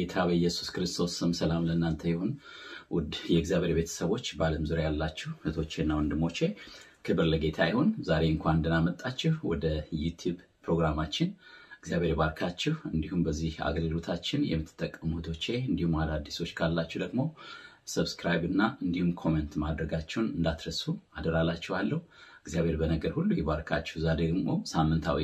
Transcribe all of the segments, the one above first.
በጌታ በኢየሱስ ክርስቶስ ስም ሰላም ለእናንተ ይሁን። ውድ የእግዚአብሔር ቤተሰቦች በዓለም ዙሪያ ያላችሁ እህቶቼና ወንድሞቼ ክብር ለጌታ ይሁን። ዛሬ እንኳን ደህና መጣችሁ ወደ ዩቲዩብ ፕሮግራማችን። እግዚአብሔር ባርካችሁ። እንዲሁም በዚህ አገልግሎታችን የምትጠቀሙ እህቶቼ እንዲሁም አዳዲሶች ካላችሁ ደግሞ ሰብስክራይብ እና እንዲሁም ኮሜንት ማድረጋችሁን እንዳትረሱ አደራላችኋለሁ። እግዚአብሔር በነገር ሁሉ ይባርካችሁ። ዛሬ ደግሞ ሳምንታዊ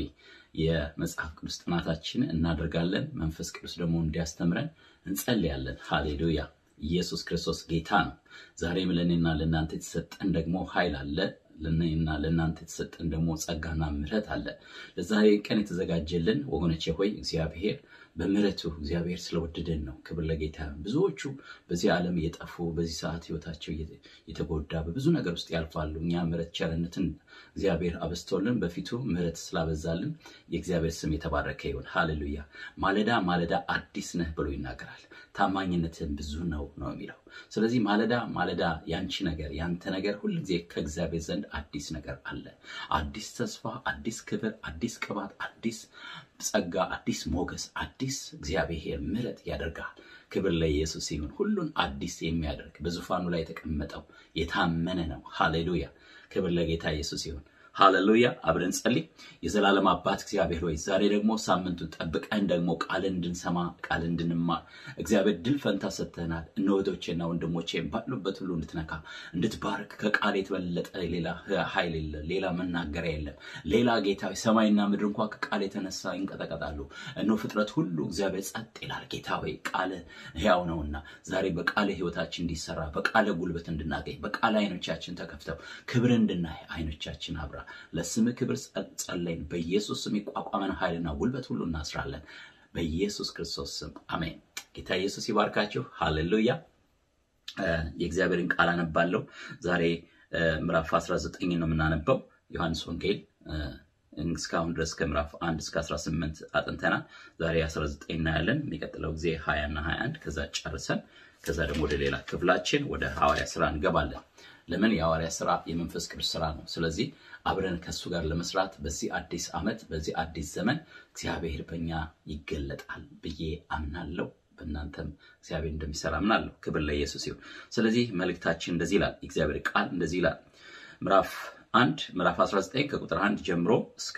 የመጽሐፍ ቅዱስ ጥናታችን እናደርጋለን። መንፈስ ቅዱስ ደግሞ እንዲያስተምረን እንጸልያለን። ሃሌሉያ! ኢየሱስ ክርስቶስ ጌታ ነው። ዛሬም ለእኔና ለእናንተ የተሰጠን ደግሞ ኃይል አለ። ለእኔና ለእናንተ የተሰጠን ደግሞ ጸጋና ምሕረት አለ። ለዛሬ ቀን የተዘጋጀልን ወገኖቼ ሆይ እግዚአብሔር በምሕረቱ እግዚአብሔር ስለወደደን ነው። ክብር ለጌታ ይሁን። ብዙዎቹ በዚህ ዓለም እየጠፉ በዚህ ሰዓት ህይወታቸው የተጎዳ በብዙ ነገር ውስጥ ያልፋሉ። እኛ ምሕረት ቸርነትን እግዚአብሔር አበስቶልን በፊቱ ምሕረት ስላበዛልን የእግዚአብሔር ስም የተባረከ ይሁን። ሃሌሉያ። ማለዳ ማለዳ አዲስ ነህ ብሎ ይናገራል። ታማኝነትን ብዙ ነው ነው የሚለው። ስለዚህ ማለዳ ማለዳ ያንቺ ነገር ያንተ ነገር ሁልጊዜ ከእግዚአብሔር ዘንድ አዲስ ነገር አለ። አዲስ ተስፋ፣ አዲስ ክብር፣ አዲስ ቅባት፣ አዲስ ጸጋ፣ አዲስ ሞገስ፣ አዲስ እግዚአብሔር ምሕረት ያደርጋል። ክብር ለኢየሱስ ይሁን። ሁሉን አዲስ የሚያደርግ በዙፋኑ ላይ የተቀመጠው የታመነ ነው። ሃሌሉያ። ክብር ለጌታ ኢየሱስ ይሁን። ሃሌሉያ። አብረን ጸልይ። የዘላለም አባት እግዚአብሔር ሆይ ዛሬ ደግሞ ሳምንቱን ጠብቀን ደግሞ ቃልን እንድንሰማ ቃል እንድንማር እግዚአብሔር ድል ፈንታ ሰጥተናል። እነ እህቶቼና ወንድሞቼ ባሉበት ሁሉ እንድትነካ እንድትባርክ ከቃል የተበለጠ ሌላ ኃይል የለም፣ ሌላ መናገሪያ የለም። ሌላ ጌታ ሰማይና ምድር እንኳ ከቃል የተነሳ ይንቀጠቀጣሉ። እነሆ ፍጥረት ሁሉ እግዚአብሔር ጸጥ ይላል። ጌታ ሆይ ቃል ሕያው ነውና ዛሬ በቃል ህይወታችን እንዲሰራ በቃል ጉልበት እንድናገኝ በቃል አይኖቻችን ተከፍተው ክብር እንድናይ አይኖቻችን አብራ ለስም ክብር ጸለይን። በኢየሱስ ስም የቋቋመን ኃይልና ጉልበት ሁሉ እናስራለን። በኢየሱስ ክርስቶስ ስም አሜን። ጌታ ኢየሱስ ይባርካችሁ። ሃሌሉያ። የእግዚአብሔርን ቃል አነባለሁ። ዛሬ ምዕራፍ 19 ነው የምናነበው ዮሐንስ ወንጌል እስካሁን ድረስ ከምዕራፍ 1 እስከ 18 አጥንተናል። ዛሬ 19 እናያለን። የሚቀጥለው ጊዜ 20 እና 21 ከዛ ጨርሰን ከዛ ደግሞ ወደ ሌላ ክፍላችን ወደ ሐዋርያ ስራ እንገባለን። ለምን የሐዋርያ ስራ የመንፈስ ቅዱስ ስራ ነው። ስለዚህ አብረን ከእሱ ጋር ለመስራት በዚህ አዲስ ዓመት በዚህ አዲስ ዘመን እግዚአብሔር በእኛ ይገለጣል ብዬ አምናለሁ። በእናንተም እግዚአብሔር እንደሚሰራ አምናለሁ። ክብር ለኢየሱስ ይሁን። ስለዚህ መልእክታችን እንደዚህ ይላል። እግዚአብሔር ቃል እንደዚህ ይላል። ምዕራፍ አንድ ምዕራፍ 19 ከቁጥር አንድ ጀምሮ እስከ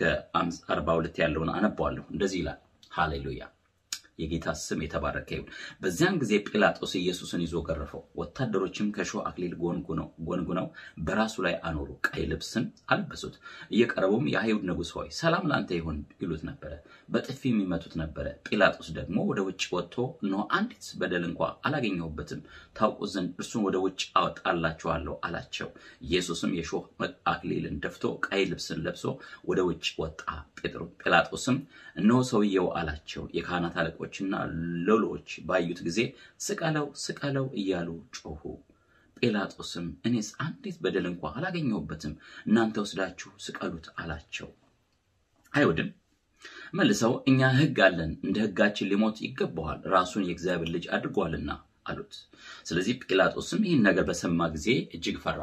42 ያለውን አነባዋለሁ። እንደዚህ ይላል። ሃሌሉያ የጌታ ስም የተባረከ ይሁን። በዚያን ጊዜ ጲላጦስ ኢየሱስን ይዞ ገረፈው። ወታደሮችም ከእሾህ አክሊል ጎንጉነው በራሱ ላይ አኖሩ፣ ቀይ ልብስን አለበሱት። እየቀረቡም የአይሁድ ንጉሥ ሆይ ሰላም ለአንተ ይሁን ይሉት ነበረ፣ በጥፊ የሚመቱት ነበረ። ጲላጦስ ደግሞ ወደ ውጭ ወጥቶ እነሆ አንዲት በደል እንኳ አላገኘሁበትም፣ ታውቁ ዘንድ እርሱን ወደ ውጭ አወጣላችኋለሁ አላቸው። ኢየሱስም የእሾህ አክሊልን ደፍቶ ቀይ ልብስን ለብሶ ወደ ውጭ ወጣ። ጲላጦስም እነሆ ሰውየው አላቸው። የካህናት አለቆችና ሎሎዎች ባዩት ጊዜ ስቀለው ስቀለው እያሉ ጮሁ። ጲላጦስም እኔስ አንዲት በደል እንኳ አላገኘሁበትም፣ እናንተ ወስዳችሁ ስቀሉት አላቸው። አይሁድም መልሰው እኛ ሕግ አለን፣ እንደ ሕጋችን ሊሞት ይገባዋል፣ ራሱን የእግዚአብሔር ልጅ አድርጓልና አሉት። ስለዚህ ጲላጦስም ይህን ነገር በሰማ ጊዜ እጅግ ፈራ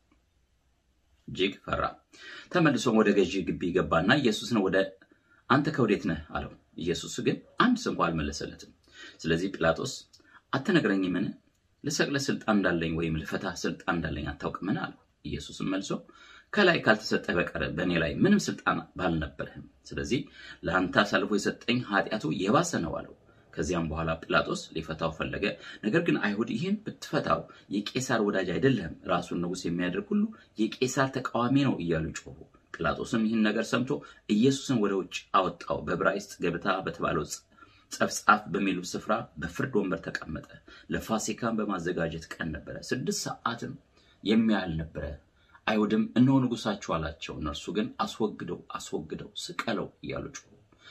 እጅግ ፈራ። ተመልሶም ወደ ገዢ ግቢ ገባና ኢየሱስን ወደ አንተ ከወዴት ነህ አለው። ኢየሱስ ግን አንድ ስንኳ አልመለሰለትም። ስለዚህ ጲላጦስ አትነግረኝምን? ልሰቅልህ ስልጣን እንዳለኝ ወይም ልፈታህ ስልጣን እንዳለኝ አታውቅምን? አለው። ኢየሱስም መልሶ ከላይ ካልተሰጠ በቀር በእኔ ላይ ምንም ስልጣን ባልነበረህም፣ ስለዚህ ለአንተ አሳልፎ የሰጠኝ ኃጢአቱ የባሰ ነው አለው። ከዚያም በኋላ ጲላጦስ ሊፈታው ፈለገ። ነገር ግን አይሁድ ይህን ብትፈታው የቄሳር ወዳጅ አይደለህም፣ ራሱን ንጉሥ የሚያደርግ ሁሉ የቄሳር ተቃዋሚ ነው እያሉ ጮሁ። ጲላጦስም ይህን ነገር ሰምቶ ኢየሱስን ወደ ውጭ አወጣው። በዕብራይስጥ ገበታ በተባለው ጸፍጻፍ በሚሉ ስፍራ በፍርድ ወንበር ተቀመጠ። ለፋሲካን በማዘጋጀት ቀን ነበረ፣ ስድስት ሰዓትም የሚያህል ነበረ። አይሁድም እነሆ ንጉሳችሁ አላቸው። እነርሱ ግን አስወግደው አስወግደው ስቀለው እያሉ ጮሁ።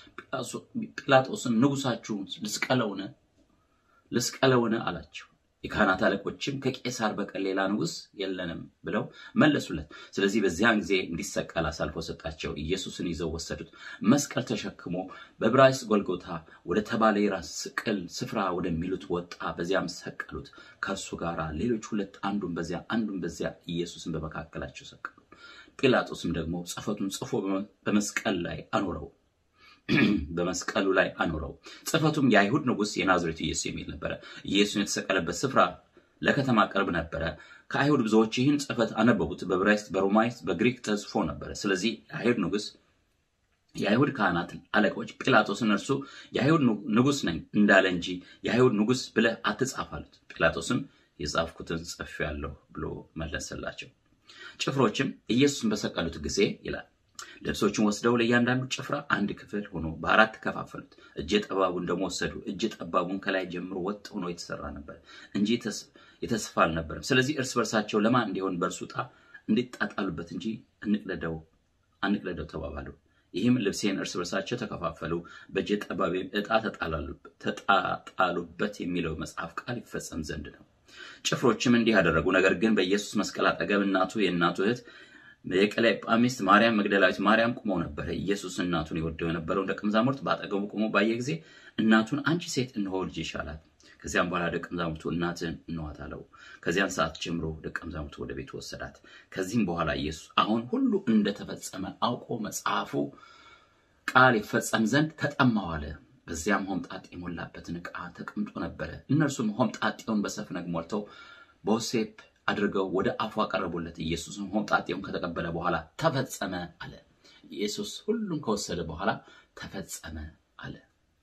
ጲላጦስም ንጉሳችሁ ልስቀለውን ልስቀለውን አላቸው። የካህናት አለቆችም ከቄሳር በቀር ሌላ ንጉሥ የለንም ብለው መለሱለት። ስለዚህ በዚያን ጊዜ እንዲሰቀል አሳልፎ ሰጣቸው። ኢየሱስን ይዘው ወሰዱት። መስቀል ተሸክሞ በዕብራይስጥ ጎልጎታ ወደ ተባለ የራስ ስቅል ስፍራ ወደሚሉት ወጣ። በዚያም ሰቀሉት። ከእርሱ ጋር ሌሎች ሁለት፣ አንዱን በዚያ አንዱን በዚያ ኢየሱስን በመካከላቸው ሰቀሉ። ጲላጦስም ደግሞ ጽሕፈቱን ጽፎ በመስቀል ላይ አኖረው። በመስቀሉ ላይ አኖረው። ጽሕፈቱም የአይሁድ ንጉሥ የናዝሬቱ ኢየሱስ የሚል ነበረ። ኢየሱስን የተሰቀለበት ስፍራ ለከተማ ቅርብ ነበረ። ከአይሁድ ብዙዎች ይህን ጽሕፈት አነበቡት። በዕብራይስጥ፣ በሮማይስጥ፣ በግሪክ ተጽፎ ነበረ። ስለዚህ የአይሁድ ንጉሥ የአይሁድ ካህናት አለቆች ጲላጦስን እርሱ የአይሁድ ንጉሥ ነኝ እንዳለ እንጂ የአይሁድ ንጉሥ ብለህ አትጻፍ አሉት። ጲላጦስም የጻፍኩትን ጽፌአለሁ ብሎ መለሰላቸው። ጭፍሮችም ኢየሱስን በሰቀሉት ጊዜ ይላል ልብሶችን ወስደው ለእያንዳንዱ ጭፍራ አንድ ክፍል ሆኖ በአራት ከፋፈሉት። እጀ ጠባቡን ደግሞ ወሰዱ። እጀ ጠባቡን ከላይ ጀምሮ ወጥ ሆኖ የተሰራ ነበር እንጂ የተስፋ አልነበረም። ስለዚህ እርስ በርሳቸው ለማን እንዲሆን በእርሱ ዕጣ እንዲጣጣሉበት እንጂ እንቅለደው አንቅለደው ተባባሉ። ይህም ልብሴን እርስ በርሳቸው ተከፋፈሉ፣ በእጀ ጠባቤም ዕጣ ተጣጣሉበት የሚለው መጽሐፍ ቃል ይፈጸም ዘንድ ነው። ጭፍሮችም እንዲህ አደረጉ። ነገር ግን በኢየሱስ መስቀል አጠገብ እናቱ የእናቱ እህት የቀለዮጳ ሚስት ማርያም መግደላዊት ማርያም ቁመው ነበረ። ኢየሱስ እናቱን የወደው የነበረውን ደቀ መዛሙርት በአጠገቡ ቆሞ ባየ ጊዜ እናቱን አንቺ ሴት እነሆ ልጅሽ አላት። ከዚያም በኋላ ደቀ መዛሙርቱ እናትህን እንዋት አለው። ከዚያን ሰዓት ጀምሮ ደቀ መዛሙርቱ ወደ ቤቱ ወሰዳት። ከዚህም በኋላ ኢየሱስ አሁን ሁሉ እንደተፈጸመ አውቆ መጽሐፉ ቃል ይፈጸም ዘንድ ተጠማሁ አለ። በዚያም ሆምጣጤ የሞላበትን ዕቃ ተቀምጦ ነበረ። እነርሱም ሆምጣጤውን በሰፍነግ ሞልተው በወሴፕ አድርገው ወደ አፉ አቀረቡለት። ኢየሱስም ሆምጣጤውን ከተቀበለ በኋላ ተፈጸመ አለ። ኢየሱስ ሁሉም ከወሰደ በኋላ ተፈጸመ አለ።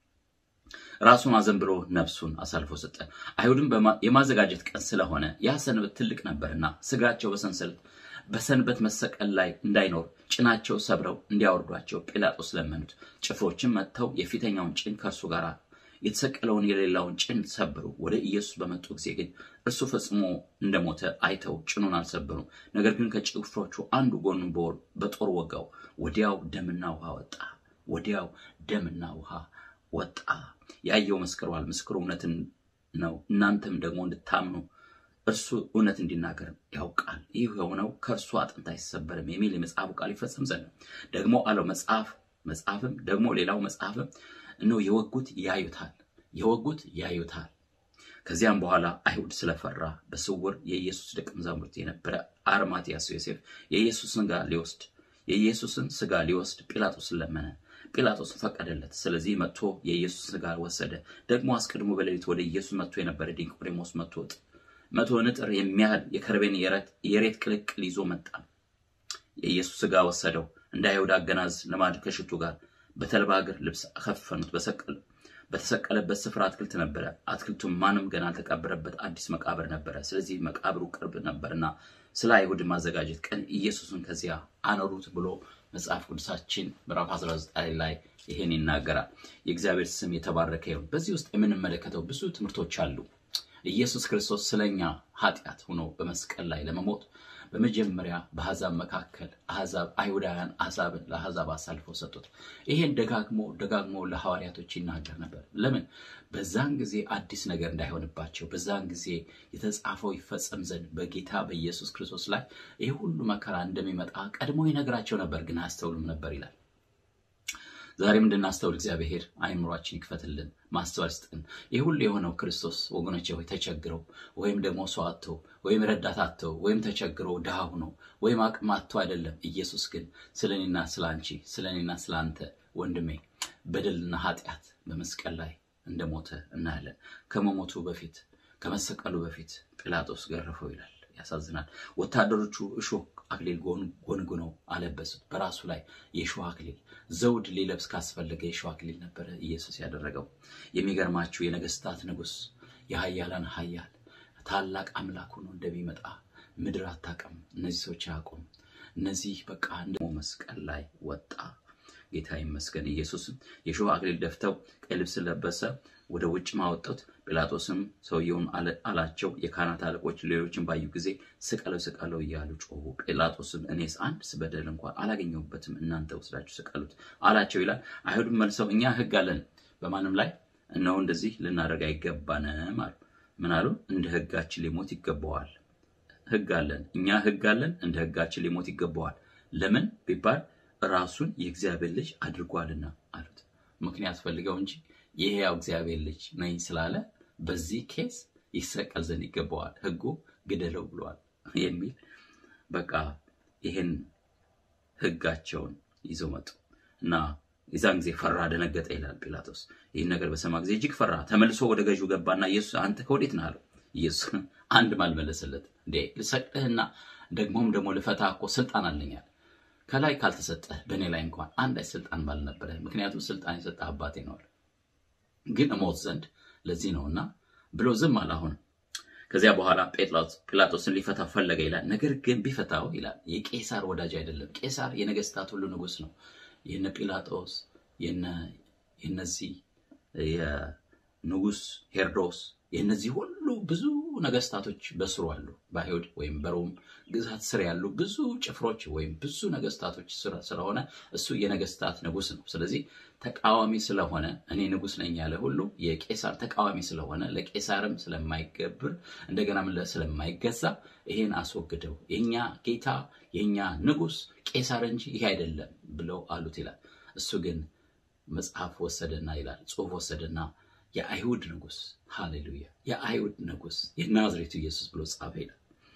ራሱን አዘንብሎ ነፍሱን አሳልፎ ሰጠ። አይሁድም የማዘጋጀት ቀን ስለሆነ ያ ሰንበት ትልቅ ነበርና ስጋቸው በሰንሰለት በሰንበት መሰቀል ላይ እንዳይኖር ጭናቸው ሰብረው እንዲያወርዷቸው ጲላጦስ ለመኑት። ጭፍሮችም መጥተው የፊተኛውን ጭን ከእርሱ ጋር የተሰቀለውን የሌላውን ጭን ሰበሩ። ወደ ኢየሱስ በመጡ ጊዜ ግን እርሱ ፈጽሞ እንደሞተ አይተው ጭኑን አልሰበሩም። ነገር ግን ከጭፍሮቹ አንዱ ጎኑን በጦር ወጋው። ወዲያው ደምና ውሃ ወጣ። ወዲያው ደምና ውሃ ወጣ። ያየው መስክሯል። ምስክሩ እውነትን ነው። እናንተም ደግሞ እንድታምኑ እርሱ እውነት እንዲናገር ያውቃል። ይህ የሆነው ከእርሱ አጥንት አይሰበርም የሚል የመጽሐፉ ቃል ይፈጸም ዘንድ ነው። ደግሞ አለው መጽሐፍ መጽሐፍም ደግሞ ሌላው መጽሐፍም እነሆ የወጉት ያዩታል፣ የወጉት ያዩታል። ከዚያም በኋላ አይሁድ ስለፈራ በስውር የኢየሱስ ደቀ መዛሙርት የነበረ አርማትያስ ዮሴፍ የኢየሱስን ስጋ ሊወስድ የኢየሱስን ስጋ ሊወስድ ጲላጦስን ለመነ። ጲላጦስ ፈቀደለት። ስለዚህ መጥቶ የኢየሱስ ስጋ ወሰደ። ደግሞ አስቀድሞ በሌሊት ወደ ኢየሱስ መጥቶ የነበረ ኒቆዲሞስ መጥቶ መቶ ንጥር የሚያህል የከርቤን የሬት ቅልቅል ይዞ መጣ። የኢየሱስ ስጋ ወሰደው። እንደ አይሁድ አገናዝ ልማድ ከሽቱ ጋር በተልባ እግር ልብስ ከፈኑት። በተሰቀለበት ስፍራ አትክልት ነበረ። አትክልቱም ማንም ገና አልተቀበረበት አዲስ መቃብር ነበረ። ስለዚህ መቃብሩ ቅርብ ነበርና ስለ አይሁድ ማዘጋጀት ቀን ኢየሱስን ከዚያ አኖሩት ብሎ መጽሐፍ ቅዱሳችን ምዕራፍ 19 ላይ ይሄን ይናገራል። የእግዚአብሔር ስም የተባረከ ይሁን። በዚህ ውስጥ የምንመለከተው ብዙ ትምህርቶች አሉ። ኢየሱስ ክርስቶስ ስለኛ ኃጢአት ሆኖ በመስቀል ላይ ለመሞት በመጀመሪያ በአሕዛብ መካከል አሕዛብ አይሁዳውያን አሕዛብን ለአሕዛብ አሳልፈው ሰጡት። ይሄን ደጋግሞ ደጋግሞ ለሐዋርያቶች ይናገር ነበር። ለምን? በዛን ጊዜ አዲስ ነገር እንዳይሆንባቸው፣ በዛን ጊዜ የተጻፈው ይፈጸም ዘንድ በጌታ በኢየሱስ ክርስቶስ ላይ ይህ ሁሉ መከራ እንደሚመጣ ቀድሞ ይነግራቸው ነበር፣ ግን አያስተውሉም ነበር ይላል። ዛሬም እንድናስተውል እግዚአብሔር አይምሯችን ይክፈትልን፣ ማስተዋል ስጥን። ይህ ሁሉ የሆነው ክርስቶስ ወገኖቼ ሆይ ተቸግረው ወይም ደግሞ ሰው አጥተው ወይም ረዳት አጥተው ወይም ተቸግረው ድሃ ሆነው ወይም አቅም አጥተው አይደለም። ኢየሱስ ግን ስለ እኔና ስለ አንቺ ስለ እኔና ስለ አንተ ወንድሜ በደልና ኃጢአት በመስቀል ላይ እንደሞተ እናያለን። ከመሞቱ በፊት ከመሰቀሉ በፊት ጲላጦስ ገረፈው ይላል። ያሳዝናል። ወታደሮቹ እሾህ አክሊል ጎንጉነው አለበሱት። በራሱ ላይ የእሾህ አክሊል ዘውድ ሊለብስ ካስፈለገ የእሾህ አክሊል ነበረ ኢየሱስ ያደረገው። የሚገርማችሁ የነገስታት ንጉሥ የሀያላን ሀያል ታላቅ አምላክ ሆኖ እንደሚመጣ ምድር አታውቅም። እነዚህ ሰዎች አያውቁም። እነዚህ በቃ እንደ መስቀል ላይ ወጣ። ጌታ ይመስገን። ኢየሱስም የእሾህ አክሊል ደፍተው ቀይ ልብስ ለበሰ፣ ወደ ውጭ ማወጡት። ጲላጦስም ሰውየውን አላቸው፣ የካህናት አለቆች ሌሎችን ባዩ ጊዜ ስቀለው ስቀለው እያሉ ጮሁ። ጲላጦስም እኔስ አንድ ስበደል እንኳን አላገኘሁበትም፣ እናንተ ወስዳችሁ ስቀሉት አላቸው ይላል። አይሁድም መልሰው እኛ ሕግ አለን፣ በማንም ላይ እነሆ እንደዚህ ልናደርግ አይገባንም አሉ። ምን አሉ? እንደ ሕጋችን ሊሞት ይገባዋል። ሕግ አለን፣ እኛ ሕግ አለን፣ እንደ ሕጋችን ሊሞት ይገባዋል። ለምን ቢባል ራሱን የእግዚአብሔር ልጅ አድርጓልና አሉት። ምክንያት ፈልገው እንጂ የሕያው እግዚአብሔር ልጅ ነኝ ስላለ በዚህ ኬስ ይሰቀል ዘንድ ይገባዋል፣ ሕጉ ግደለው ብለዋል የሚል በቃ ይህን ሕጋቸውን ይዘው መጡ እና የዛን ጊዜ ፈራ፣ ደነገጠ ይላል ጲላጦስ። ይህን ነገር በሰማ ጊዜ እጅግ ፈራ። ተመልሶ ወደ ገዢው ገባና ኢየሱስ አንተ ከወዴት ነህ አለው። ኢየሱስ አንድ አልመለሰለት። እንዴ ልሰቅልህና ደግሞም ደግሞ ልፈታ እኮ ስልጣን አለኛል ከላይ ካልተሰጠህ በእኔ ላይ እንኳን አንዳች ስልጣን ባልነበረ፣ ምክንያቱም ስልጣን የሰጠህ አባቴ ነው አለ። ግን እሞት ዘንድ ለዚህ ነውና ብሎ ዝም አለ። አሁን ከዚያ በኋላ ጲላጦስን ሊፈታ ፈለገ ይላል። ነገር ግን ቢፈታው ይላል የቄሳር ወዳጅ አይደለም። ቄሳር የነገስታት ሁሉ ንጉስ ነው። የነ ጲላጦስ የነዚህ የንጉስ ሄሮዶስ የነዚህ ሁሉ ብዙ ነገስታቶች በስሩ አሉ። በአይሁድ ወይም በሮም ግዛት ስር ያሉ ብዙ ጭፍሮች ወይም ብዙ ነገስታቶች ስለሆነ እሱ የነገስታት ንጉስ ነው። ስለዚህ ተቃዋሚ ስለሆነ እኔ ንጉስ ነኝ ያለ ሁሉ የቄሳር ተቃዋሚ ስለሆነ ለቄሳርም ስለማይገብር እንደገና ስለማይገዛ ይሄን አስወግደው፣ የኛ ጌታ የኛ ንጉስ ቄሳር እንጂ ይሄ አይደለም ብለው አሉት ይላል። እሱ ግን መጽሐፍ ወሰደና ይላል ጽሁፍ ወሰደና የአይሁድ ንጉስ ሃሌሉያ፣ የአይሁድ ንጉስ የናዝሬቱ ኢየሱስ ብሎ ጻፈ ይላል።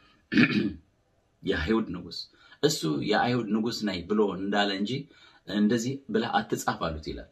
የአይሁድ ንጉስ እሱ የአይሁድ ንጉስ ነኝ ብሎ እንዳለ እንጂ እንደዚህ ብለህ አትጻፍ አሉት ይላል።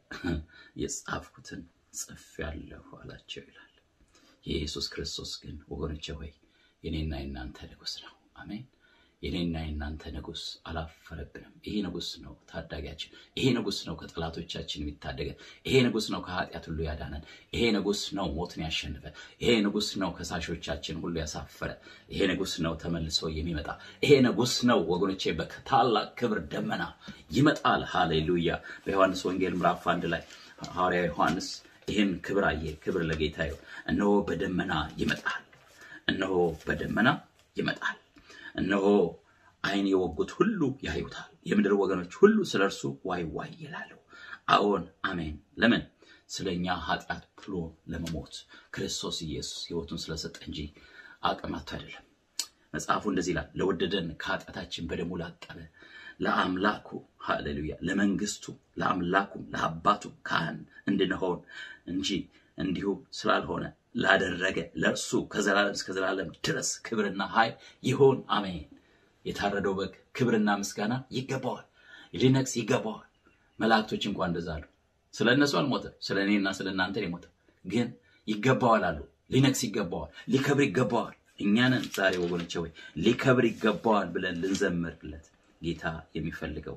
የጻፍኩትን ጽፌአለሁ አላቸው ይላል። የኢየሱስ ክርስቶስ ግን ወገኖቼ ሆይ የኔና የናንተ ንጉስ ነው። አሜን። የኔና የናንተ ንጉስ አላፈረብንም። ይሄ ንጉስ ነው ታዳጊያችን። ይሄ ንጉስ ነው ከጠላቶቻችን የሚታደገን። ይሄ ንጉስ ነው ከኃጢአት ሁሉ ያዳነን። ይሄ ንጉስ ነው ሞትን ያሸንፈ። ይሄ ንጉስ ነው ከሳሾቻችን ሁሉ ያሳፈረ። ይሄ ንጉስ ነው ተመልሶ የሚመጣ። ይሄ ንጉስ ነው ወገኖቼ በታላቅ ክብር ደመና ይመጣል። ሃሌሉያ። በዮሐንስ ወንጌል ምዕራፍ አንድ ላይ ሐዋርያ ዮሐንስ ይህን ክብር አየ። ክብር ለጌታ ይሁን። እነሆ በደመና ይመጣል። እነሆ በደመና ይመጣል። እነሆ ዓይን የወጉት ሁሉ ያዩታል፣ የምድር ወገኖች ሁሉ ስለ እርሱ ዋይ ዋይ ይላሉ። አዎን አሜን። ለምን? ስለ እኛ ኃጢአት ብሎ ለመሞት ክርስቶስ ኢየሱስ ሕይወቱን ስለሰጠ እንጂ አቅም አጥቶ አይደለም። መጽሐፉ እንደዚህ ይላል፣ ለወደደን ከኃጢአታችን በደሙ ላጠበ ለአምላኩ ሃሌሉያ፣ ለመንግስቱ ለአምላኩም ለአባቱ ካህን እንድንሆን እንጂ እንዲሁ ስላልሆነ ላደረገ ለእርሱ ከዘላለም እስከ ዘላለም ድረስ ክብርና ኃይል ይሆን አሜን። የታረደው በግ ክብርና ምስጋና ይገባዋል፣ ሊነግስ ይገባዋል። መላእክቶች እንኳን እንደዛ አሉ። ስለ እነሱ አልሞተም፣ ስለ እኔና ስለ እናንተ የሞተው ግን ይገባዋል አሉ። ሊነግስ ይገባዋል፣ ሊከብር ይገባዋል። እኛንን ዛሬ ወገኖቼ ወይ ሊከብር ይገባዋል ብለን ልንዘምርለት ጌታ የሚፈልገው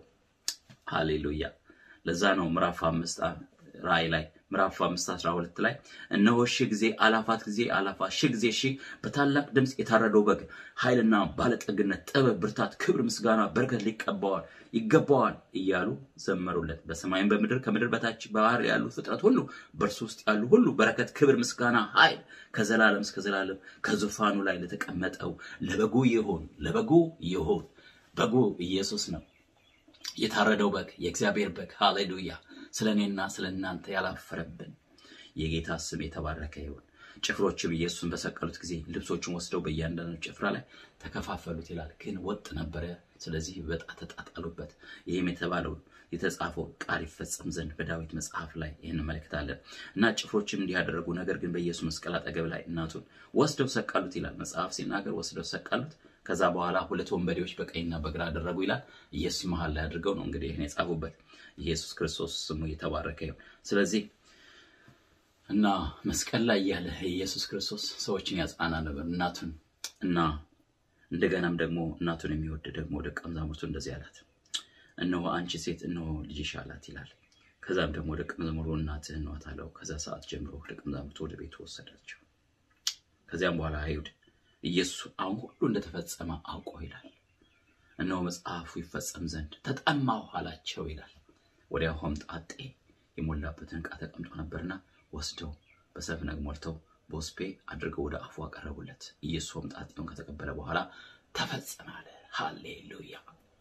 ሃሌሉያ። ለዛ ነው ምዕራፍ አምስት ራእይ ላይ ምዕራፍ አምስት አስራ ሁለት ላይ እነሆ ሺህ ጊዜ አላፋት ጊዜ አላፋት ሺህ ጊዜ ሺህ በታላቅ ድምፅ የታረደው በግ ኃይልና ባለጠግነት፣ ጥበብ፣ ብርታት፣ ክብር፣ ምስጋና፣ በረከት ሊቀባዋል ይገባዋል እያሉ ዘመሩለት። በሰማይም በምድር ከምድር በታች ባህር ያሉ ፍጥረት ሁሉ በእርሱ ውስጥ ያሉ ሁሉ በረከት፣ ክብር፣ ምስጋና፣ ኃይል ከዘላለም እስከ ዘላለም ከዙፋኑ ላይ ለተቀመጠው ለበጉ ይሁን ለበጉ ይሁን። በጉ ኢየሱስ ነው። የታረደው በግ የእግዚአብሔር በግ ሃሌሉያ ስለ እኔና ስለ እናንተ ያላፈረብን የጌታ ስም የተባረከ ይሁን። ጭፍሮችም ኢየሱስን በሰቀሉት ጊዜ ልብሶቹን ወስደው በእያንዳንዱ ጭፍራ ላይ ተከፋፈሉት ይላል። ግን ወጥ ነበረ፣ ስለዚህ በዕጣ ተጣጣሉበት። ይህም የተባለው የተጻፈው ቃል ይፈጸም ዘንድ በዳዊት መጽሐፍ ላይ ይህን እንመለከታለን። እና ጭፍሮችም እንዲህ ያደረጉ፣ ነገር ግን በኢየሱስ መስቀል አጠገብ ላይ እናቱን ወስደው ሰቀሉት ይላል መጽሐፍ ሲናገር፣ ወስደው ሰቀሉት። ከዛ በኋላ ሁለት ወንበዴዎች በቀኝና በግራ አደረጉ ይላል። ኢየሱስ መሀል ላይ አድርገው ነው እንግዲህ ይህን የጻፉበት። ኢየሱስ ክርስቶስ ስሙ የተባረከ ይሁን። ስለዚህ እና መስቀል ላይ ያለ ኢየሱስ ክርስቶስ ሰዎችን ያጽናና ነበር እናቱን እና እንደገናም ደግሞ እናቱን የሚወድ ደግሞ ደቀ መዛሙርቱ እንደዚህ አላት፣ እነሆ አንቺ ሴት እነሆ ልጅሽ አላት ይላል። ከዛም ደግሞ ደቀ መዛሙርቱ እናትህ ናት አለው። ከዛ ሰዓት ጀምሮ ደቀ መዛሙርቱ ወደ ቤቱ ወሰዳቸው። ከዚያም በኋላ አይሁድ ኢየሱስ አሁን ሁሉ እንደተፈጸመ አውቆ ይላል እነሆ መጽሐፉ ይፈጸም ዘንድ ተጠማሁ አላቸው ይላል። ወዲያው ሆምጣጤ የሞላበትን ዕቃ ተቀምጦ ነበርና ወስደው በሰፍነግ ሞልተው በወስፔ አድርገው ወደ አፉ አቀረቡለት። ኢየሱስ ሆምጣጤውን ከተቀበለ በኋላ ተፈጸመ አለ። ሃሌሉያ!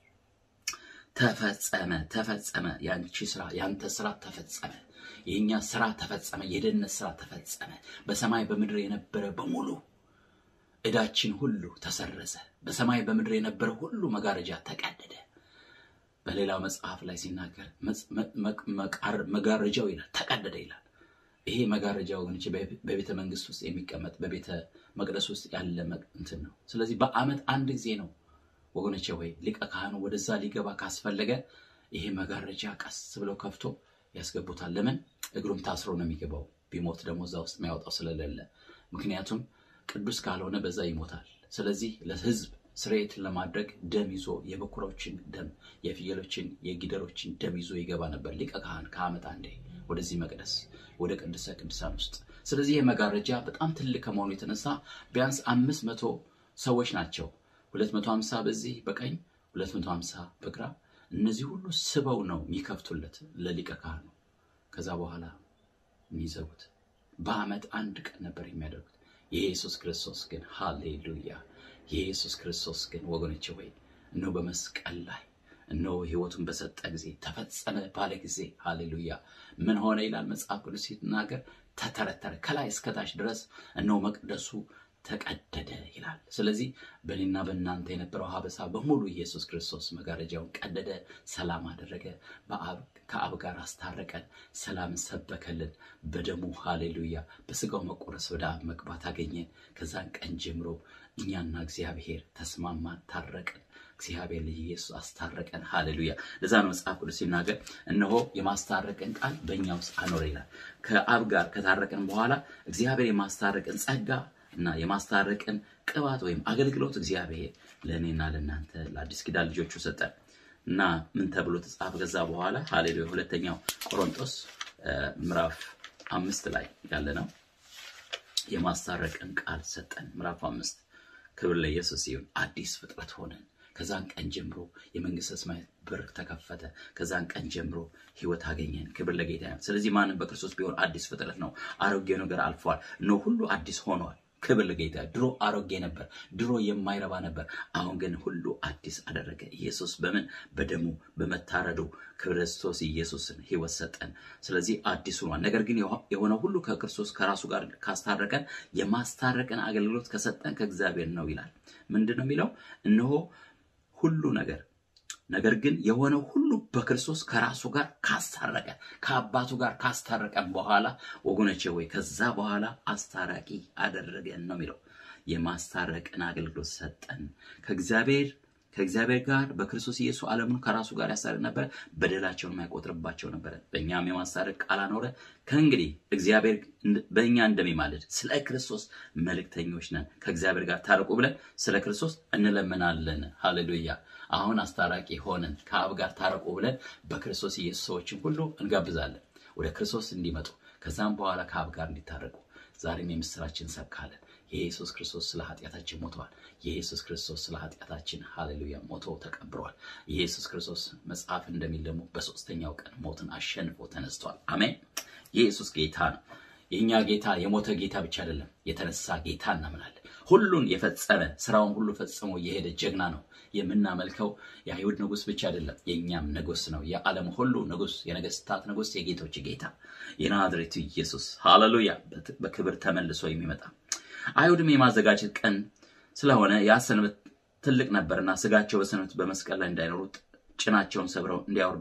ተፈጸመ፣ ተፈጸመ። ያንቺ ስራ፣ ያንተ ስራ ተፈጸመ። የእኛ ስራ ተፈጸመ። የደህንነት ስራ ተፈጸመ። በሰማይ በምድር የነበረ በሙሉ ዕዳችን ሁሉ ተሰረዘ። በሰማይ በምድር የነበረ ሁሉ መጋረጃ ተቀደደ። በሌላው መጽሐፍ ላይ ሲናገር መጋረጃው ይላል ተቀደደ ይላል። ይሄ መጋረጃ ወገኖች በቤተ መንግስት ውስጥ የሚቀመጥ በቤተ መቅደስ ውስጥ ያለ እንትን ነው። ስለዚህ በዓመት አንድ ጊዜ ነው ወገኖቼ ወይ ሊቀ ካህኑ ወደዛ ሊገባ ካስፈለገ ይሄ መጋረጃ ቀስ ብለው ከፍቶ ያስገቡታል። ለምን? እግሩም ታስሮ ነው የሚገባው። ቢሞት ደግሞ እዛ ውስጥ የሚያወጣው ስለሌለ፣ ምክንያቱም ቅዱስ ካልሆነ በዛ ይሞታል። ስለዚህ ለሕዝብ ስርየትን ለማድረግ ደም ይዞ የበኩሮችን ደም፣ የፍየሎችን፣ የጊደሮችን ደም ይዞ ይገባ ነበር ሊቀ ካህን ከዓመት አንዴ ወደዚህ መቅደስ ወደ ቅድስተ ቅዱሳን ውስጥ። ስለዚህ ይህ መጋረጃ በጣም ትልቅ ከመሆኑ የተነሳ ቢያንስ አምስት መቶ ሰዎች ናቸው። ሁለት መቶ ሀምሳ በዚህ በቀኝ ሁለት መቶ ሀምሳ በግራ እነዚህ ሁሉ ስበው ነው የሚከፍቱለት ለሊቀ ካህኑ። ከዛ በኋላ የሚዘጉት በዓመት አንድ ቀን ነበር የሚያደርጉት። የኢየሱስ ክርስቶስ ግን ሃሌሉያ! የኢየሱስ ክርስቶስ ግን ወገኖች ወይ እነሆ በመስቀል ላይ እነሆ ሕይወቱን በሰጠ ጊዜ ተፈጸመ ባለ ጊዜ ሃሌሉያ! ምን ሆነ ይላል መጽሐፍ ቅዱስ ሲናገር፣ ተተረተረ ከላይ እስከታች ድረስ እነሆ መቅደሱ ተቀደደ ይላል። ስለዚህ በእኔና በእናንተ የነበረው ሀበሳ በሙሉ ኢየሱስ ክርስቶስ መጋረጃውን ቀደደ፣ ሰላም አደረገ፣ ከአብ ጋር አስታረቀን፣ ሰላምን ሰበከልን። በደሙ ሃሌሉያ፣ በስጋው መቆረስ ወደ አብ መግባት አገኘን። ከዛን ቀን ጀምሮ እኛና እግዚአብሔር ተስማማን፣ ታረቅን። እግዚአብሔር ልጅ ኢየሱስ አስታረቀን። ሃሌሉያ። ለዛ ነው መጽሐፍ ቅዱስ ሲናገር እነሆ የማስታረቅን ቃል በእኛ ውስጥ አኖረ ይላል። ከአብ ጋር ከታረቅን በኋላ እግዚአብሔር የማስታረቅን ጸጋ እና የማስታረቅን ቅባት ወይም አገልግሎት እግዚአብሔር ለእኔና ለእናንተ ለአዲስ ኪዳን ልጆቹ ሰጠን እና ምን ተብሎ ተጻፈ? ከዛ በኋላ ሃሌሉያ ሁለተኛው ቆሮንቶስ ምዕራፍ አምስት ላይ ያለ ነው። የማስታረቅን ቃል ሰጠን። ምዕራፍ አምስት ክብር ለኢየሱስ ይሁን። አዲስ ፍጥረት ሆነን ከዛን ቀን ጀምሮ የመንግስተ ሰማያት በር ተከፈተ። ከዛን ቀን ጀምሮ ህይወት አገኘን። ክብር ለጌታ ይሁን። ስለዚህ ማንም በክርስቶስ ቢሆን አዲስ ፍጥረት ነው። አሮጌው ነገር አልፏል፣ እነሆ ሁሉ አዲስ ሆኗል። ክብር ለጌታ። ድሮ አሮጌ ነበር፣ ድሮ የማይረባ ነበር። አሁን ግን ሁሉ አዲስ አደረገ። ኢየሱስ በምን በደሙ በመታረዱ ክርስቶስ ኢየሱስን ህይወት ሰጠን። ስለዚህ አዲስ ሆኗል። ነገር ግን የሆነ ሁሉ ከክርስቶስ ከራሱ ጋር ካስታረቀን የማስታረቅን አገልግሎት ከሰጠን ከእግዚአብሔር ነው ይላል። ምንድን ነው የሚለው? እነሆ ሁሉ ነገር ነገር ግን የሆነው ሁሉ በክርስቶስ ከራሱ ጋር ካስታረቀ ከአባቱ ጋር ካስታረቀን በኋላ ወገኖቼ ወይ ከዛ በኋላ አስታራቂ አደረገን ነው የሚለው። የማስታረቅን አገልግሎት ሰጠን ከእግዚአብሔር ከእግዚአብሔር ጋር በክርስቶስ ኢየሱስ ዓለሙን ከራሱ ጋር ያስታርቅ ነበረ፣ በደላቸውን የማይቆጥርባቸው ነበረ። በእኛም የማስታረቅ ቃል አኖረ። ከእንግዲህ እግዚአብሔር በእኛ እንደሚማልድ ስለ ክርስቶስ መልእክተኞች ነን። ከእግዚአብሔር ጋር ታረቁ ብለን ስለ ክርስቶስ እንለምናለን። ሃሌሉያ። አሁን አስታራቂ ሆነን ከአብ ጋር ታረቁ ብለን በክርስቶስ ኢየሱስ ሰዎችን ሁሉ እንጋብዛለን ወደ ክርስቶስ እንዲመጡ ከዛም በኋላ ከአብ ጋር እንዲታረቁ። ዛሬም የምስራችን እንሰብካለን። የኢየሱስ ክርስቶስ ስለ ኃጢአታችን ሞተዋል። የኢየሱስ ክርስቶስ ስለ ኃጢአታችን ሃሌሉያ ሞቶ ተቀብሯል። የኢየሱስ ክርስቶስ መጽሐፍ እንደሚል ደግሞ በሶስተኛው ቀን ሞትን አሸንፎ ተነስቷል። አሜን። የኢየሱስ ጌታ ነው። የእኛ ጌታ የሞተ ጌታ ብቻ አይደለም፣ የተነሳ ጌታ እናምናለን። ሁሉን የፈጸመ ስራውን ሁሉ ፈጽሞ የሄደ ጀግና ነው። የምናመልከው የአይሁድ ንጉሥ ብቻ አይደለም፣ የእኛም ንጉሥ ነው። የዓለም ሁሉ ንጉሥ፣ የነገስታት ንጉሥ፣ የጌቶች ጌታ የናዝሬቱ ኢየሱስ ሃሌሉያ፣ በክብር ተመልሶ የሚመጣ አይሁድም የማዘጋጀት ቀን ስለሆነ ያ ሰንበት ትልቅ ነበርና ስጋቸው በሰንበት በመስቀል ላይ እንዳይኖሩ ጭናቸውን ሰብረው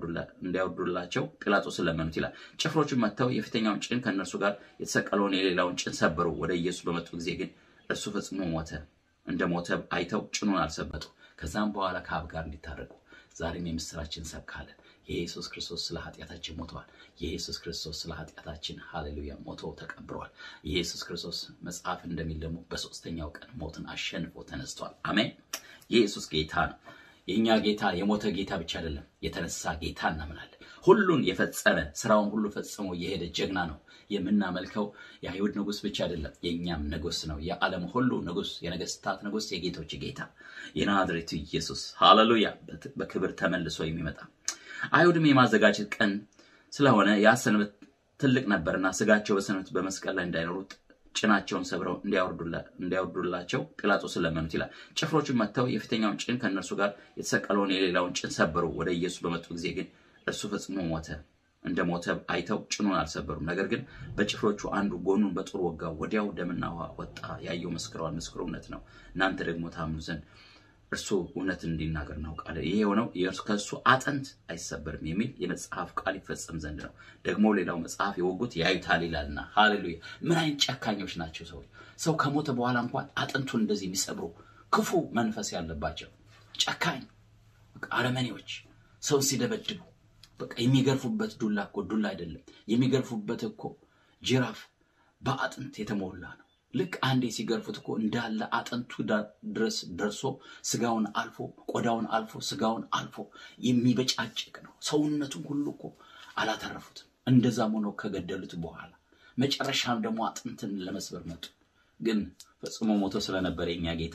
እንዲያወርዱላቸው ጲላጦስን ለመኑት ይላል። ጭፍሮችን መጥተው የፊተኛውን ጭን ከእነርሱ ጋር የተሰቀለውን የሌላውን ጭን ሰበሩ። ወደ ኢየሱስ በመጡ ጊዜ ግን እርሱ ፈጽሞ ሞተ። እንደ ሞተ አይተው ጭኑን አልሰበጡ። ከዛም በኋላ ከአብ ጋር እንዲታረቁ ዛሬም የምስራችን እንሰብካለን። የኢየሱስ ክርስቶስ ስለ ኃጢአታችን ሞተዋል። የኢየሱስ ክርስቶስ ስለ ኃጢአታችን ሃሌሉያ ሞቶ ተቀብሯል። የኢየሱስ ክርስቶስ መጽሐፍ እንደሚል ደግሞ በሶስተኛው ቀን ሞትን አሸንፎ ተነስቷል። አሜን። የኢየሱስ ጌታ ነው። የእኛ ጌታ የሞተ ጌታ ብቻ አይደለም፣ የተነሳ ጌታ እናምናለን። ሁሉን የፈጸመ ስራውን ሁሉ ፈጽሞ የሄደ ጀግና ነው። የምናመልከው የአይሁድ ንጉሥ ብቻ አይደለም፣ የእኛም ንጉሥ ነው። የዓለም ሁሉ ንጉሥ፣ የነገስታት ንጉሥ፣ የጌቶች ጌታ የናዝሬቱ ኢየሱስ ሃሌሉያ፣ በክብር ተመልሶ የሚመጣ አይሁድም የማዘጋጀት ቀን ስለሆነ ያ ሰንበት ትልቅ ነበርና ስጋቸው በሰንበት በመስቀል ላይ እንዳይኖሩ ጭናቸውን ሰብረው እንዲያወርዱላቸው ጲላጦስን ለመኑት ይላል። ጭፍሮችን መጥተው የፊተኛውን ጭን ከእነርሱ ጋር የተሰቀለውን የሌላውን ጭን ሰበሩ። ወደ ኢየሱስ በመጡ ጊዜ ግን እርሱ ፈጽሞ ሞተ። እንደ ሞተ አይተው ጭኑን አልሰበሩም። ነገር ግን በጭፍሮቹ አንዱ ጎኑን በጦር ወጋው። ወዲያው ደምና ውሃ ወጣ። ያየው መስክረዋል። ምስክሩ እውነት ነው። እናንተ ደግሞ ታምኑ ዘንድ እርሱ እውነት እንዲናገር እናውቃለን። ይሄ የሆነው ከእሱ አጥንት አይሰበርም የሚል የመጽሐፍ ቃል ይፈጸም ዘንድ ነው። ደግሞ ሌላው መጽሐፍ የወጉት ያዩታል ይላልና፣ ሃሌሉያ! ምን አይነት ጨካኞች ናቸው ሰዎች! ሰው ከሞተ በኋላ እንኳን አጥንቱን እንደዚህ የሚሰብሩ ክፉ መንፈስ ያለባቸው ጨካኝ አረመኔዎች፣ ሰውን ሲደበድቡ በቃ የሚገርፉበት ዱላ እኮ ዱላ አይደለም። የሚገርፉበት እኮ ጅራፍ በአጥንት የተሞላ ነው። ልክ አንዴ ሲገርፉት እኮ እንዳለ አጥንቱ ድረስ ደርሶ ስጋውን አልፎ ቆዳውን አልፎ ስጋውን አልፎ የሚበጫጭቅ ነው። ሰውነቱን ሁሉ እኮ አላተረፉትም። እንደዛም ሆኖ ከገደሉት በኋላ መጨረሻም ደግሞ አጥንትን ለመስበር መጡ። ግን ፈጽሞ ሞቶ ስለነበረ የኛ ጌታ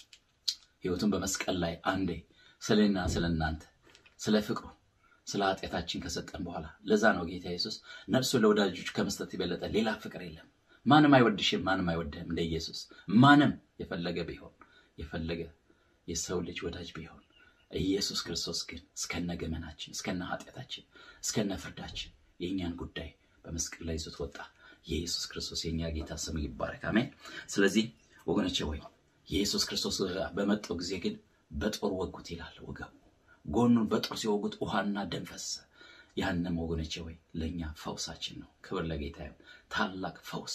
ሕይወቱን በመስቀል ላይ አንዴ ስለና ስለ እናንተ ስለ ፍቅሩ ስለ ኃጢአታችን ከሰጠን በኋላ ለዛ ነው ጌታ ኢየሱስ ነፍሱ ለወዳጆች ከመስጠት የበለጠ ሌላ ፍቅር የለም። ማንም አይወድሽም፣ ማንም አይወድህም እንደ ኢየሱስ። ማንም የፈለገ ቢሆን የፈለገ የሰው ልጅ ወዳጅ ቢሆን ኢየሱስ ክርስቶስ ግን እስከነ ገመናችን እስከነ ኃጢአታችን እስከነ ፍርዳችን የእኛን ጉዳይ በመስቀል ላይ ይዞት ወጣ። የኢየሱስ ክርስቶስ የእኛ ጌታ ስም ይባረክ፣ አሜን። ስለዚህ ወገኖቼ ወይ የኢየሱስ ክርስቶስ በመጣው ጊዜ ግን በጦር ወጉት ይላል ወገቡ ጎኑን በጦር ሲወጉት ውሃና ደም ፈሰሰ። ያንም ወገኖቼ ወይ ለእኛ ፈውሳችን ነው። ክብር ለጌታ ይሁን። ታላቅ ፈውስ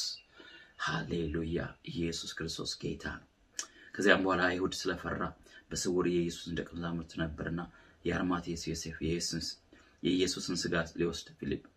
ሃሌሉያ። ኢየሱስ ክርስቶስ ጌታ ነው። ከዚያም በኋላ አይሁድ ስለፈራ በስውር የኢየሱስን ደቀ መዛሙርት ነበርና የአርማቴስ ዮሴፍ የኢየሱስን ስጋ ሊወስድ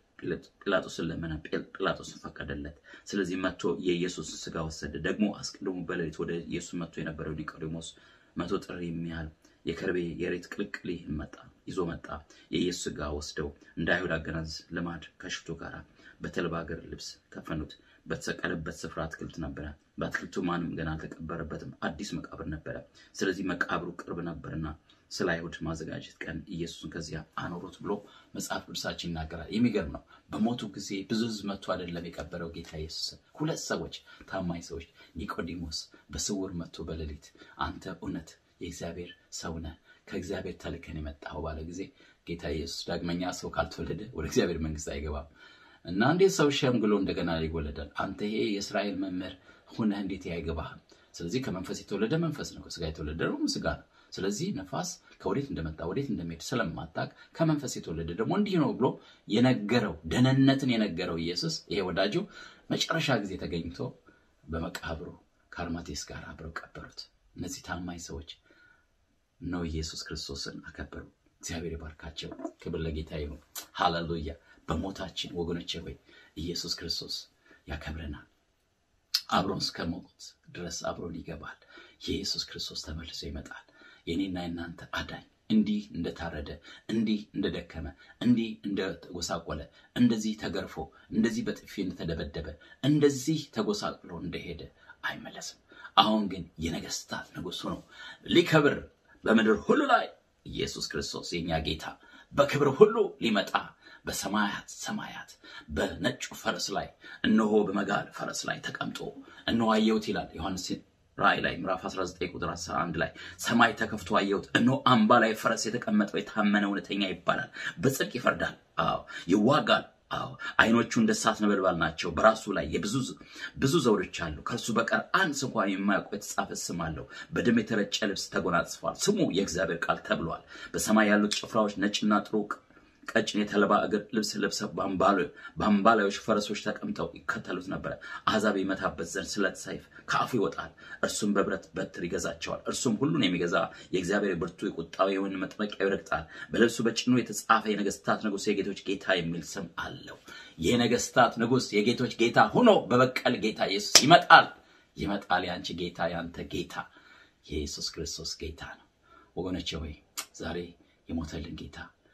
ጲላጦስን ለመነ። ጲላጦስን ፈቀደለት። ስለዚህ መጥቶ የኢየሱስን ስጋ ወሰደ። ደግሞ አስቀድሞ በሌሊት ወደ ኢየሱስ መጥቶ የነበረው ኒቆዲሞስ መቶ ጥሪ የሚያህል የከርቤ የሬት ቅልቅል መጣ ይዞ መጣ። የኢየሱስ ስጋ ወስደው እንደ አይሁድ አገናዝ ልማድ ከሽቱ ጋር በተልባ እግር ልብስ ከፈኑት። በተሰቀለበት ስፍራ አትክልት ነበረ። በአትክልቱ ማንም ገና አልተቀበረበትም፣ አዲስ መቃብር ነበረ። ስለዚህ መቃብሩ ቅርብ ነበርና ስለ አይሁድ ማዘጋጀት ቀን ኢየሱስን ከዚያ አኖሩት ብሎ መጽሐፍ ቅዱሳችን ይናገራል። የሚገርም ነው። በሞቱ ጊዜ ብዙ ሕዝብ መጥቶ አይደለም የቀበረው ጌታ ኢየሱስን። ሁለት ሰዎች፣ ታማኝ ሰዎች፣ ኒቆዲሞስ በስውር መጥቶ በሌሊት አንተ እውነት የእግዚአብሔር ሰው ነህ ከእግዚአብሔር ተልከን የመጣኸው ባለ ጊዜ ጌታ ኢየሱስ ዳግመኛ ሰው ካልተወለደ ወደ እግዚአብሔር መንግሥት አይገባም እና እንዴት ሰው ሸምግሎ እንደገና ይወለዳል? አንተ ይሄ የእስራኤል መምህር ሁነህ እንዴት አይገባህም? ስለዚህ ከመንፈስ የተወለደ መንፈስ ነው፣ ከስጋ የተወለደ ደግሞ ስጋ ነው። ስለዚህ ነፋስ ከወዴት እንደመጣ ወዴት እንደሚሄድ ስለማታውቅ ከመንፈስ የተወለደ ደግሞ እንዲህ ነው ብሎ የነገረው ደህንነትን የነገረው ኢየሱስ ይሄ ወዳጁ መጨረሻ ጊዜ ተገኝቶ በመቃብሩ ከአርማቴስ ጋር አብረው ቀበሩት። እነዚህ ታማኝ ሰዎች ነው ኢየሱስ ክርስቶስን አከበሩ። እግዚአብሔር ይባርካቸው። ክብር ለጌታ ይሁን። ሃሌሉያ። በሞታችን ወገኖቼ ሆይ ኢየሱስ ክርስቶስ ያከብረናል። አብሮን እስከ ሞት ድረስ አብሮን ይገባል። የኢየሱስ ክርስቶስ ተመልሶ ይመጣል። የኔና የናንተ አዳኝ እንዲህ እንደታረደ፣ እንዲህ እንደደከመ፣ እንዲህ እንደጎሳቆለ፣ እንደዚህ ተገርፎ፣ እንደዚህ በጥፊ እንደተደበደበ፣ እንደዚህ ተጎሳቅሎ እንደሄደ አይመለስም። አሁን ግን የነገስታት ንጉሥ ሆኖ ሊከብር በምድር ሁሉ ላይ ኢየሱስ ክርስቶስ የኛ ጌታ በክብር ሁሉ ሊመጣ በሰማያት ሰማያት በነጩ ፈረስ ላይ እነሆ በመጋል ፈረስ ላይ ተቀምጦ እነሆ አየሁት ይላል ዮሐንስ ራእይ ላይ ምዕራፍ 19 ቁጥር 11 ላይ ሰማይ ተከፍቶ አየሁት፣ እነሆ አምባ ላይ ፈረስ የተቀመጠው የታመነ እውነተኛ ይባላል፣ በጽድቅ ይፈርዳል፣ አዎ ይዋጋል። አዎ አይኖቹ እንደ እሳት ነበልባል ናቸው። በራሱ ላይ የብዙ ብዙ ዘውዶች አሉ። ከእርሱ በቀር አንድ ስንኳ የማያውቀው የተጻፈ ስም አለው። በደም የተረጨ ልብስ ተጎናጽፏል። ስሙ የእግዚአብሔር ቃል ተብሏል። በሰማይ ያሉት ጭፍራዎች ነጭና ጥሩ ቀጭን የተልባ እግር ልብስ ለብሰው በአምባላዮች ፈረሶች ተቀምጠው ይከተሉት ነበረ። አሕዛብ ይመታበት ዘንድ ስለት ሰይፍ ከአፉ ይወጣል። እርሱም በብረት በትር ይገዛቸዋል። እርሱም ሁሉን የሚገዛ የእግዚአብሔር ብርቱ የቁጣው የወይን መጥመቂያ ይረግጣል። በልብሱ በጭኑ የተጻፈ የነገስታት ንጉሥ የጌቶች ጌታ የሚል ስም አለው። የነገስታት ንጉሥ የጌቶች ጌታ ሆኖ በበቀል ጌታ ኢየሱስ ይመጣል። ይመጣል። የአንቺ ጌታ የአንተ ጌታ የኢየሱስ ክርስቶስ ጌታ ነው። ወገኖቼ ሆይ ዛሬ የሞተልን ጌታ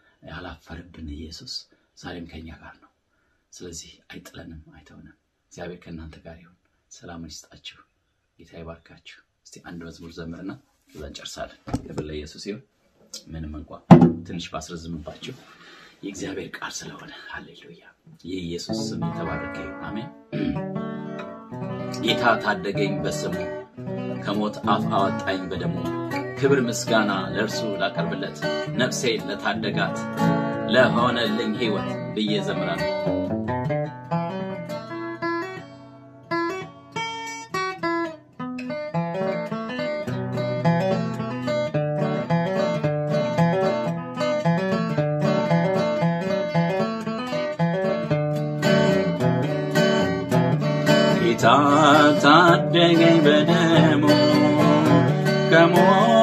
ያላፈርብን ኢየሱስ ዛሬም ከኛ ጋር ነው። ስለዚህ አይጥለንም፣ አይተውንም። እግዚአብሔር ከእናንተ ጋር ይሁን። ሰላምን ይስጣችሁ። ጌታ ይባርካችሁ። እስቲ አንድ መዝሙር ዘምርና ከዛ እንጨርሳለን። ክብር ለኢየሱስ ይሁን። ምንም እንኳ ትንሽ ባስረዝምባችሁ የእግዚአብሔር ቃል ስለሆነ ሃሌሉያ። የኢየሱስ ስም የተባረከ ይሁን። አሜን። ጌታ ታደገኝ በስሙ ከሞት አፍ አወጣኝ በደሙ ክብር ምስጋና ለእርሱ ላቀርብለት ነፍሴ ለታደጋት ለሆነልኝ ሕይወት ብዬ ዘምራለሁ። ጌታ ታደገኝ በደሙ ከሞት